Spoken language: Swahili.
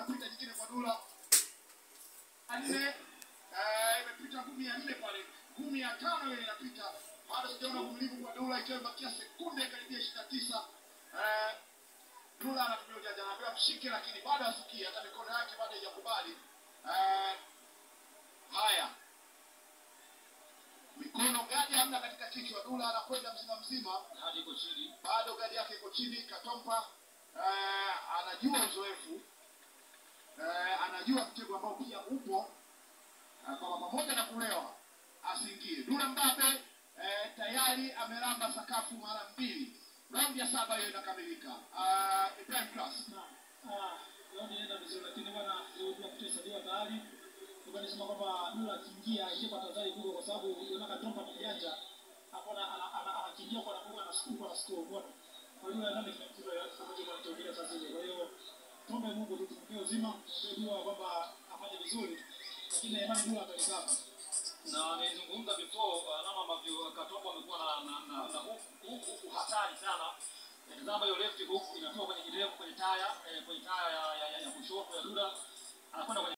inapita nyingine kwa Dula nne eh, imepita ngumi ya nne pale, ngumi ya tano ile inapita, bado sijaona uvumilivu kwa Dula, ikiwa imebakia sekunde karibia ishirini na tisa eh, Dula anatumia ujanja, anaambiwa mshike, lakini bado asikii, hata mikono yake bado haijakubali eh, haya mikono gadi hamna katika kichwa. Dula anakwenda mzima mzima, hadi iko chini. bado gadi yake iko chini. Katompa eh, anajua uzoefu eh, anajua mtego ambao pia upo eh, kwamba pamoja na kulewa asiingie. Dula Mbabe eh, tayari amelamba sakafu mara mbili. Raundi ya saba hiyo inakamilika. Uh, Ibrahim Class Raundi inaenda vizuri, lakini bwana ilikuwa kuhesabiwa tayari. Nilikuwa nisema kwamba Dula akiingia ingie kwa tahadhari kubwa, kwa sababu unaona Katompa ni mjanja hapo, ana- ana- ana- anakimbia kwa nakuwa na score kwa score, umeona. Kwa hiyo nadhani kile kitu ambacho kinatokea sasa hivi. Kwa hiyo tuombe Mungu tu tumpe uzima, tumpe dua kwamba afanye vizuri, lakini na imani Dula atalikapa. na nilizungumza before uh, namna ambavyo Katombo amekuwa na na na, na huku huku huku hatari sana. Tazama hiyo left hook inatoka kwenye kidevu kwenye taya eh, kwenye taya ya, ya, ya, ya kushoto ya Duda anakwenda kwenye